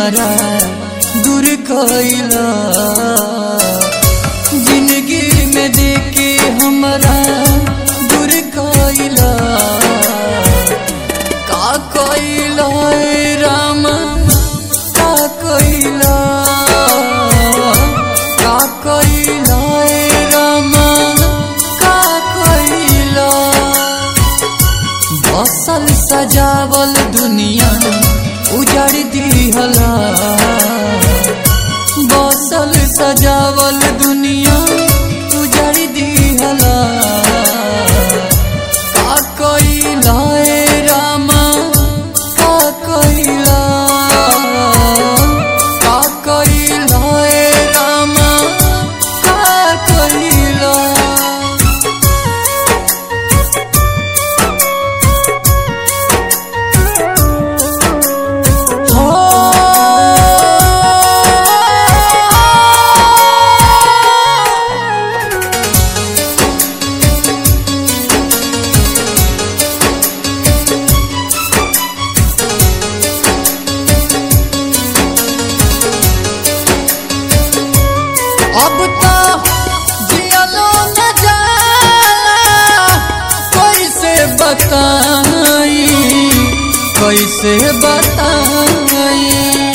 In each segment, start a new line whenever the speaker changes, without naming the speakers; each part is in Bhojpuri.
हमारा दूर कइला जिंदगी में देके हमारा दूर कइला का कइला ए राम का कइला का कइला ए राम का कइला बसल सजावल दुनिया उजड़ दिहला बसल सजावल दुनिया उजड़ दिहला का कइला ए रामा का कइला का कइला ए रामा का कइला अब तो जियलो न जाला कैसे बताई कैसे बताई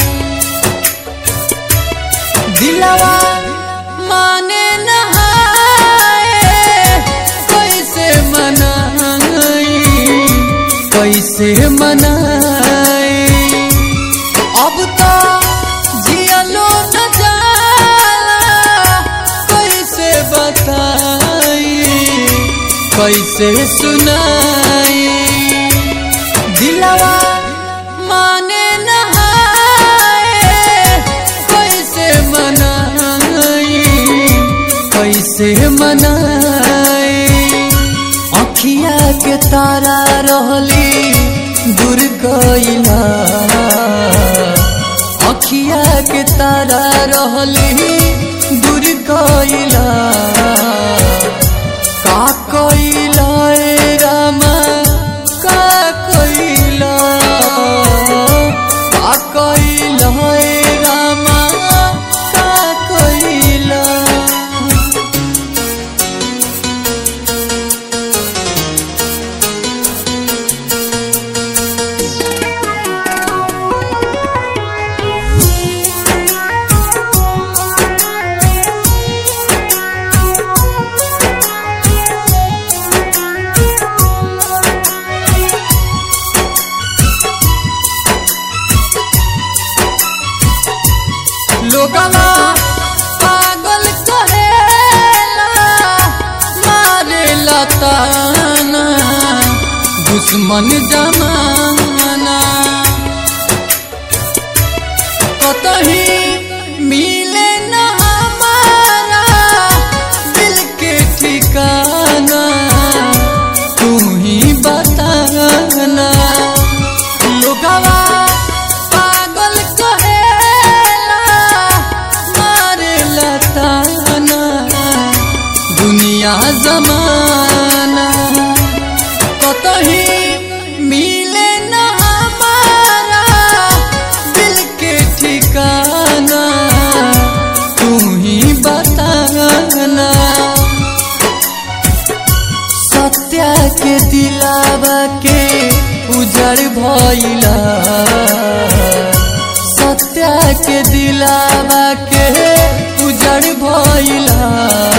दिलवा माने नहाए कैसे मनाई कैसे मनाई अब तो जियलो न जाला कैसे बताई कैसे सुनाई दिलवा माने नहाए कैसे मनाई कैसे मनाई अखिया के तारा रहली दूर गइला अखिया के तारा रहली दूर गइला का कइला ए रामा का कइला का कइला ए रामा का कइला लोगला पागल कहेला मारेला ताना दुश्मन जमाना कतही मिले न हमारा दिल के ठिकाना तू ही बताना लोगवा पागल कहेला मारेला ताना दुनिया जमाना कतही मिले न हमारा दिल के ठिकाना तू ही बताना सत्या के दिलावा के उजड़ भइला सत्या के दिलावा के उजड़ भइला